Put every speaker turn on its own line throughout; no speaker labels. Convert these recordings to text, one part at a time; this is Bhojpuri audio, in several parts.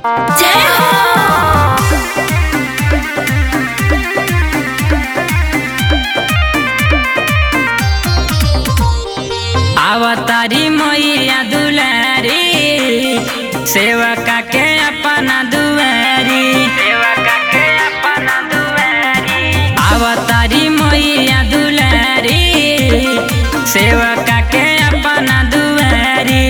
जय हो
अवतारी मैया दुलारी सेवा के अपना दुआरी सेवा के अपना दुआरी अवतारी मैया दुलारी सेवा के अपना दुआरी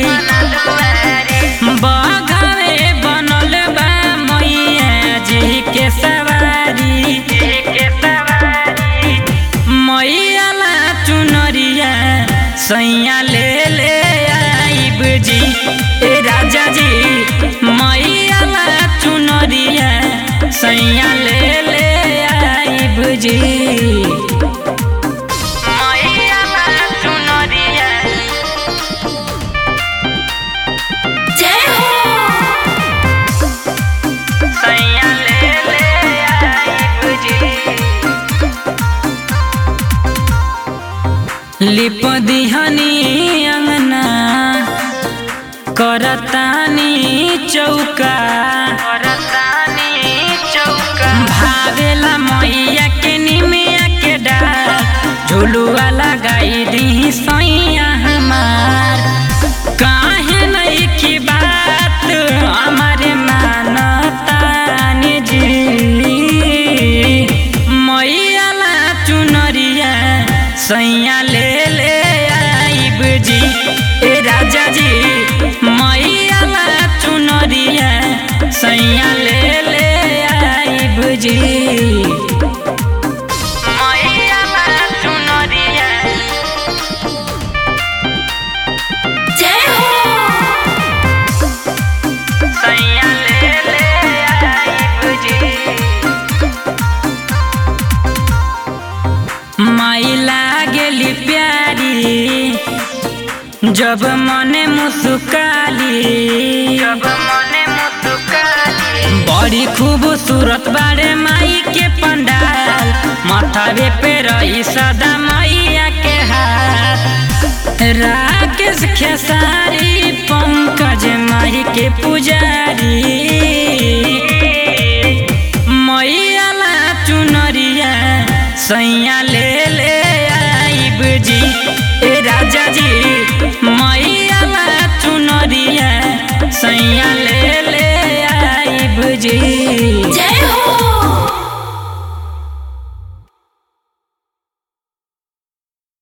बघवे बनल बा मैया जी के सवारी के सवारी मैया ला चुनरिया सैया ले ले आइब जी ए राजा जी मैया ला चुनरिया सैया ले ले आइब जी मैया ला चुनरिया
जय हो
सैया ले ले आइब जी लिप दिहनी अंगना करतानी चौका करतानी चौका भावेला मैया के निमिया के डार झुलुआ लगाई दी सैया हमार काहे नहीं की बात हमारे मानतानी जी मैया ला चुनरिया सैया ले ले आइब जी ए राजा जी मैया ला चुनरिया सैया ले ले आइब जी मैया ला चुनरिया
जय हो
सैया ले ले आइब जी माई लागेली प्यारी जब मने मुस्काली जब मने मुस्काली बड़ी खूबसूरत बारे माई के पंडाल माथावे पे रही सदा मैया के हाथ राकेश खेसारी पंकज माई के पुजारी मैया ला चुनरिया सैया ले ले आइब जी ए राजा जी मैया ला चुनरिया सैया ले ले आइब जी